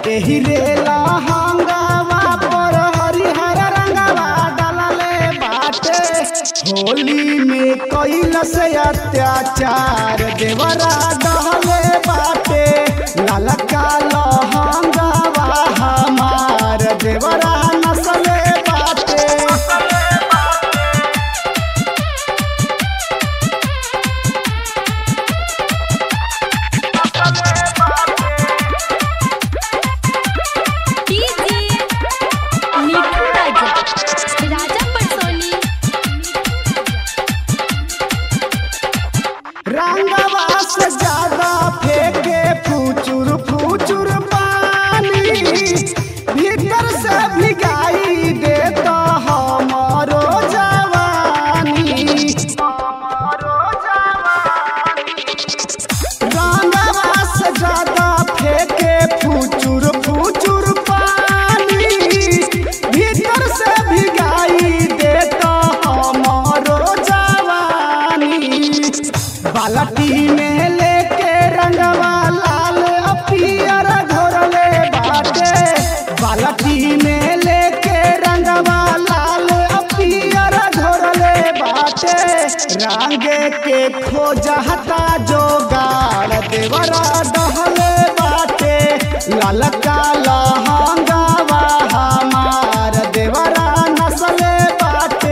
एही रे लहंगावा पर हरिहर रंगवा डालले बाटे होली में कैल से अत्याचार देवरा डहले बाटे ललका लहंगावा हमार देवरा नसले बाटे डीजे मिठू राजा राजा पटसोनी रंगवा से ज्यादा फेंके फूचुर फूचुर पानी भीतर से भिगाई देता हमारो जवानी रंगवा से ज्यादा फेंके फूचुर फूचुर पानी भीतर से भिगाई देता हमारो जवानी बालटी में लेके रंगवा लाल पियर घोरले बाटे बालटी में लेके रंगवा लाल पियर घोरले बाटे रंगे के खोजहता जोगाड़ देवरा डहले बाटे ललका लहंगावा हमार देवरा नसले बाटे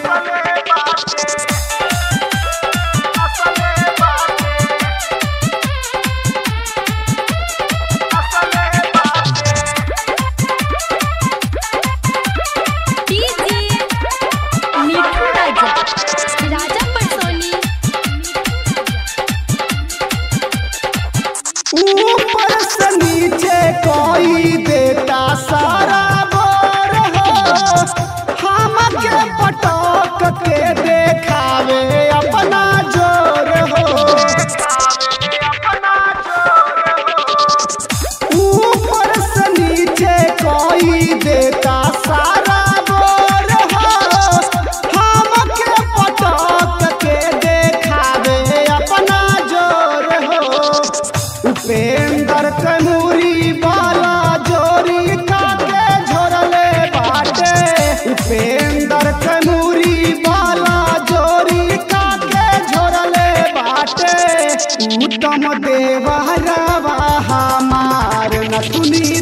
डीजे मिठू राजा राजा पटसोनी ऊपर से नीचे कोई देता सारा बोर हो हमके पटक के देखावे अपना जोर हो ऊपर से नीचे कोई देता सारा बोर हो हमके पटक के देखावे अपना जोर हो उपेंद्र कनूरी वाला जोरी काके झोरले बाटे उपेंद्र कनूरी वाला जोरी काके झोरले बाटे उत्तम देवहरवा हमार नथुनी